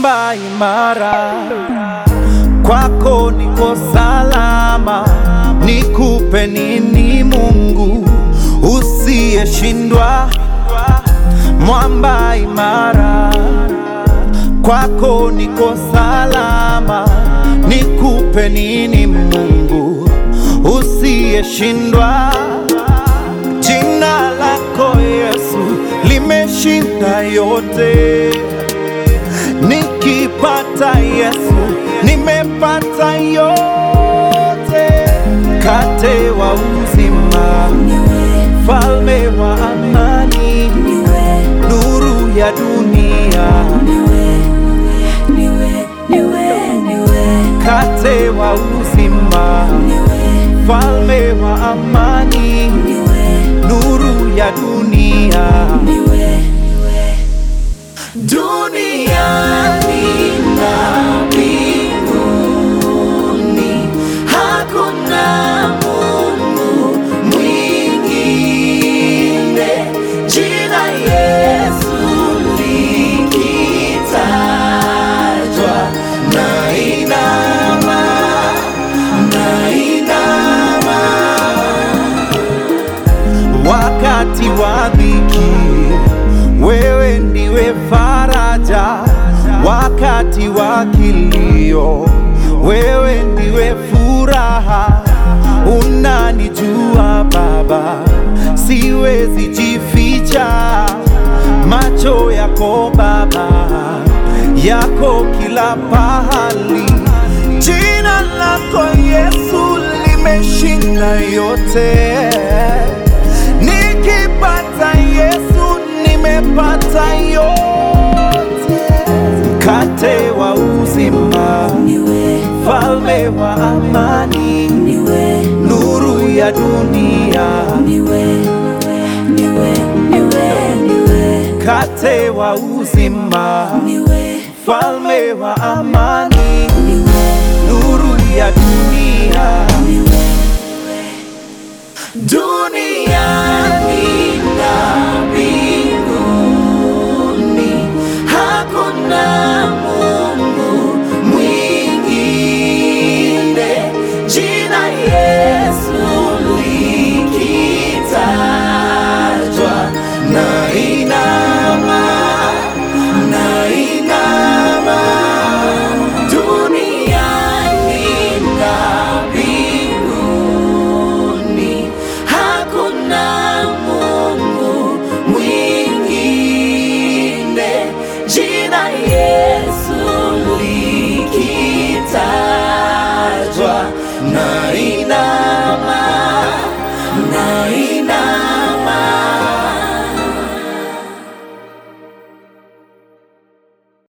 mwamba imara, kwako niko salama. Nikupe nini Mungu usiyeshindwa? Mwamba imara, kwako niko salama. Nikupe nini Mungu usiyeshindwa? Jina lako Yesu limeshinda yote. Nikipata Yesu nimepata yote. Mkate wa uzima, falme wa amani, nuru ya dunia. Mkate wa uzima, falme wa amani, nuru ya dunia. Duniani na mbinguni hakuna Mungu mwingine. Jina Yesu likitajwa, nainama, nainama wakati wa dhiki, wewe ndiwe faraja. Wakati wa kilio, wewe ndiwe furaha. Unanijua Baba, siwezi jificha. Macho yako Baba, yako kila pahali. Jina lako Yesu limeshinda yote. Nikipata Yesu nimepata yote. Mkate wa uzima, falme wa amani, nuru ya dunia. Mkate wa uzima, falme wa amani, nuru ya dunia. Duniani na mbinguni hakuna Mungu mwingine. Jina Yesu likitajwa, nainama